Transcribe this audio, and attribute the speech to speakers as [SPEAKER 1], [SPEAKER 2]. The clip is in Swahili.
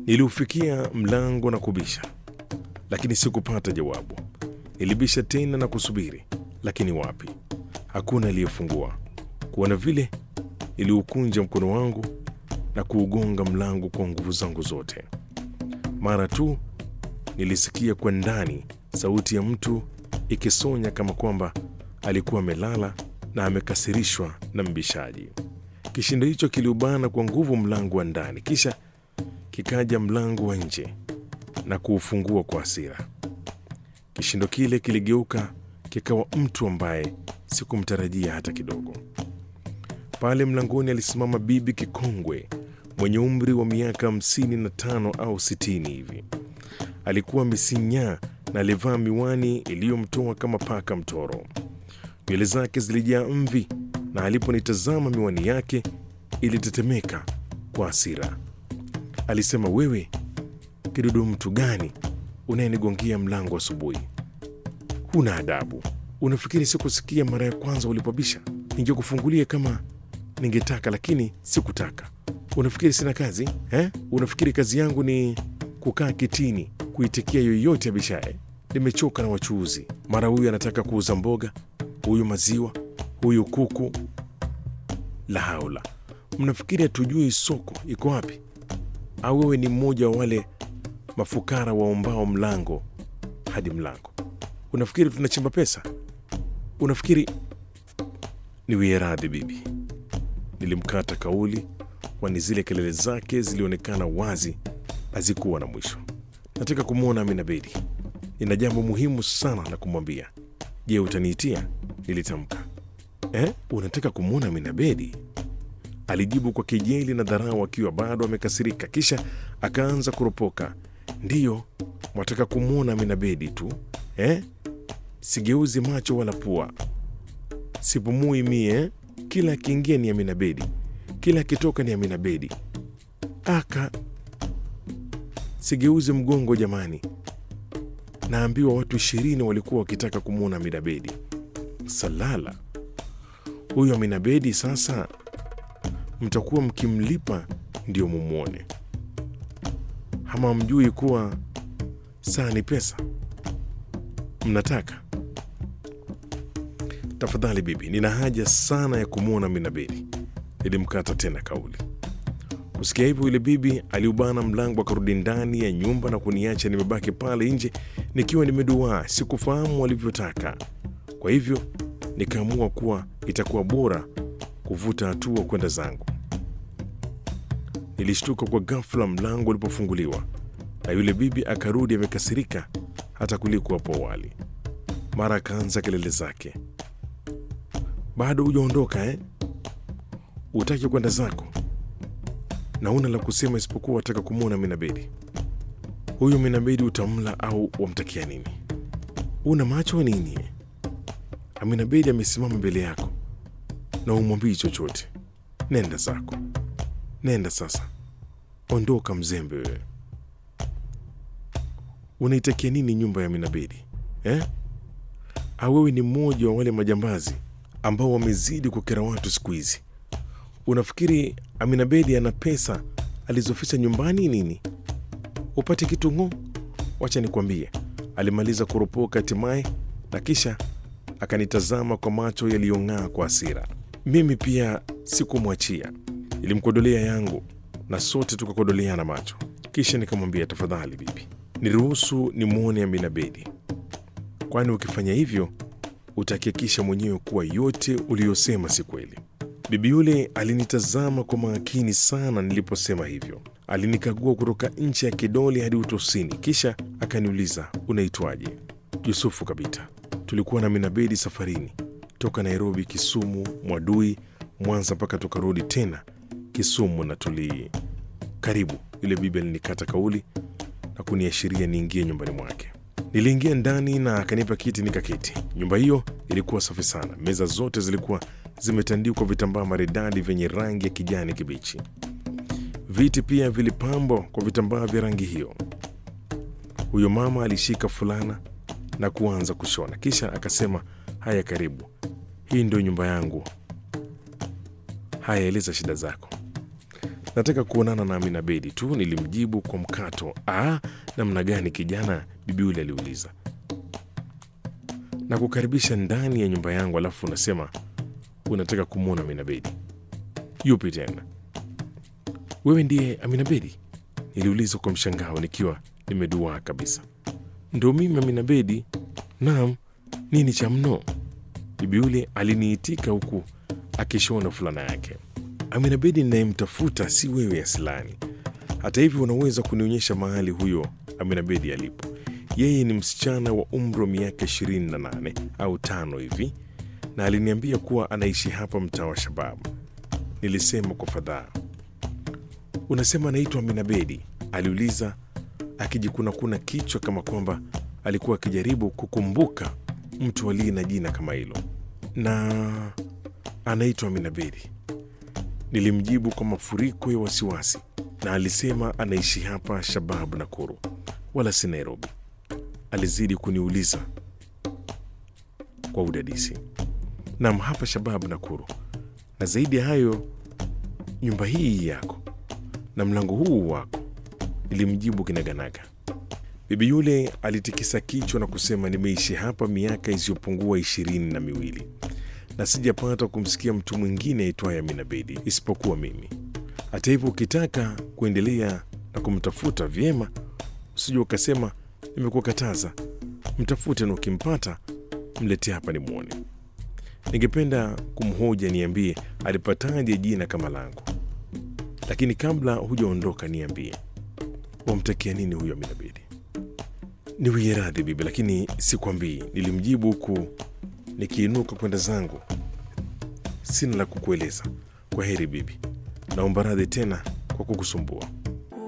[SPEAKER 1] Niliufikia mlango na kubisha, lakini sikupata jawabu. Nilibisha tena na kusubiri, lakini wapi, hakuna aliyefungua. Kuona vile, niliukunja mkono wangu na kuugonga mlango kwa nguvu zangu zote. Mara tu nilisikia kwa ndani sauti ya mtu ikisonya kama kwamba alikuwa amelala na amekasirishwa na mbishaji. Kishindo hicho kiliubana kwa nguvu mlango wa ndani, kisha kikaja mlango wa nje na kuufungua kwa hasira. Kishindo kile kiligeuka kikawa mtu ambaye sikumtarajia hata kidogo. Pale mlangoni alisimama bibi kikongwe mwenye umri wa miaka hamsini na tano au sitini hivi. Alikuwa amesinyaa na alivaa miwani iliyomtoa kama paka mtoro. Nywele zake zilijaa mvi, na aliponitazama miwani yake ilitetemeka kwa hasira. Alisema, wewe kidudu mtu gani unayenigongia mlango asubuhi? Huna adabu. Unafikiri sikusikia mara ya kwanza ulipobisha? Ningekufungulia kama ningetaka, lakini sikutaka. Unafikiri sina kazi eh? Unafikiri kazi yangu ni kukaa kitini kuitikia yoyote abishaye? Nimechoka na wachuuzi, mara huyu anataka kuuza mboga, huyu maziwa, huyu kuku. La haula! Mnafikiri hatujui soko iko wapi? Au wewe ni mmoja wa wale mafukara waombao mlango hadi mlango? Unafikiri tunachimba pesa? Unafikiri niwie radhi bibi. Nilimkata kauli, kwani zile kelele zake zilionekana wazi hazikuwa na mwisho. Nataka kumwona Amina Bedi, nina jambo muhimu sana la kumwambia. Je, utaniitia? Nilitamka. Eh, unataka kumwona Amina Bedi? Alijibu kwa kejeli na dharau, akiwa bado amekasirika, kisha akaanza kuropoka. Ndiyo, mwataka kumwona Amina Bedi tu eh? Sigeuzi macho wala pua, sipumui mie eh? Kila akiingia ni Amina Bedi, kila akitoka ni Amina Bedi. Aka sigeuzi mgongo jamani, naambiwa watu ishirini walikuwa wakitaka kumwona Amina Bedi. Salala, huyu Amina Bedi sasa mtakuwa mkimlipa ndio mumwone, ama mjui kuwa saa ni pesa? Mnataka? Tafadhali bibi, nina haja sana ya kumwona Amina Bedi. Nilimkata tena kauli. Kusikia hivyo, yule bibi aliubana mlango akarudi ndani ya nyumba na kuniacha nimebaki pale nje nikiwa nimeduaa. Sikufahamu walivyotaka, kwa hivyo nikaamua kuwa itakuwa bora kuvuta hatua kwenda zangu. Nilishtuka kwa ghafla mlango ulipofunguliwa na yule bibi akarudi amekasirika hata kuliko hapo awali. Mara akaanza kelele zake, bado hujaondoka eh? Utaki kwenda zako na una la kusema isipokuwa wataka kumwona Amina Bedi? Huyu Amina Bedi utamla au wamtakia nini? Una macho wa nini? Amina Bedi amesimama mbele yako na umwambii chochote. Nenda zako, nenda sasa, ondoka mzembe wewe. Unaitakia nini nyumba ya Amina Bedi eh? Au wewe ni mmoja wa wale majambazi ambao wamezidi kukera watu siku hizi? Unafikiri Amina Bedi ana pesa alizoficha nyumbani nini? Upate kitu ng'o? Wacha nikwambie, alimaliza kuropoka hatimaye, na kisha akanitazama kwa macho yaliyong'aa kwa hasira. Mimi pia sikumwachia, ilimkodolea yangu na sote tukakodoleana macho. Kisha nikamwambia, tafadhali bibi, niruhusu nimwone Amina Bedi, kwani ukifanya hivyo utahakikisha mwenyewe kuwa yote uliyosema si kweli. Bibi yule alinitazama kwa makini sana niliposema hivyo. Alinikagua kutoka ncha ya kidole hadi utosini, kisha akaniuliza, unaitwaje? Yusufu Kabita. Tulikuwa na Amina Bedi safarini toka Nairobi, Kisumu, Mwadui, Mwanza mpaka tukarudi tena Kisumu na tuli karibu. Yule bibi alinikata kauli na kuniashiria niingie nyumbani mwake. Niliingia ndani na akanipa kiti nikaketi. Nyumba hiyo ilikuwa safi sana. Meza zote zilikuwa zimetandikwa vitambaa maridadi vyenye rangi ya kijani kibichi. Viti pia vilipambwa kwa vitambaa vya rangi hiyo. Huyo mama alishika fulana na kuanza kushona, kisha akasema, haya, karibu, hii ndio nyumba yangu. Haya, eleza shida zako. nataka kuonana na Amina Bedi tu, nilimjibu kwa mkato. Ah, namna gani kijana? Bibi yule aliuliza. Na kukaribisha ndani ya nyumba yangu, alafu unasema unataka kumwona Amina Bedi? Yupi tena? Wewe ndiye Amina Bedi? Niliuliza kwa mshangao nikiwa nimeduaa kabisa. Ndo mimi Amina Bedi? Naam. Nini cha mno? Bibi yule aliniitika huku akishona fulana yake. Amina Bedi ninayemtafuta si wewe Aslani. Hata hivyo, unaweza kunionyesha mahali huyo Amina Bedi alipo? Yeye ni msichana wa umri wa miaka 28 au tano hivi, na aliniambia kuwa anaishi hapa mtaa wa Shababu. Nilisema kwa fadhaa. Unasema anaitwa Amina Bedi? aliuliza akijikunakuna kichwa kama kwamba alikuwa akijaribu kukumbuka mtu aliye na jina kama hilo. Na anaitwa Amina Bedi, nilimjibu kwa mafuriko ya wasiwasi, na alisema anaishi hapa Shababu Nakuru, wala si Nairobi. Alizidi kuniuliza kwa udadisi. Nam, hapa Shababu Nakuru, na zaidi ya hayo, nyumba hii yako na mlango huu wako, nilimjibu kinaganaga. Bibi yule alitikisa kichwa na kusema, nimeishi hapa miaka isiyopungua ishirini na miwili na sijapata kumsikia mtu mwingine aitwaye Amina Bedi isipokuwa mimi. Hata hivyo, ukitaka kuendelea na kumtafuta vyema, usije ukasema nimekukataza. Mtafute na ukimpata mletee hapa nimwone. Ningependa kumhoja, niambie alipataje jina kama langu, lakini kabla hujaondoka, niambie wamtakia nini huyo Amina Bedi? Niwie radhi bibi, lakini sikwambii, nilimjibu huku nikiinuka kwenda zangu. Sina la kukueleza. Kwa heri bibi, naomba radhi tena kwa kukusumbua.